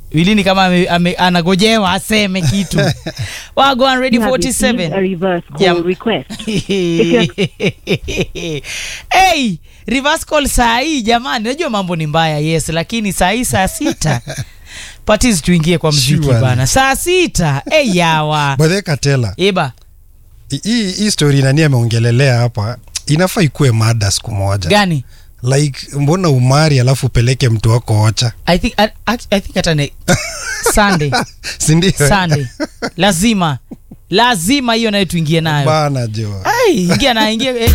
wilini kama ame, ame, anagojewa aseme kitu wagwan ready You have received a 47 reverse call Jam- request. hey, reverse call saa hii jamani najua mambo ni mbaya yes lakini saa hii saa sita patis tuingie kwa mziki Surely. bana saa sita hey, yawa By the way, Katela, iba hi- hii hii story nani ameongelelea hapa inafaa ikuwe mada siku moja gani like mbona umari alafu upeleke mtu wako ocha i think, I, I think hata ne sunday sindio sunday lazima lazima hiyo nayo tuingie nayo bana jo Ai, ingia na ingia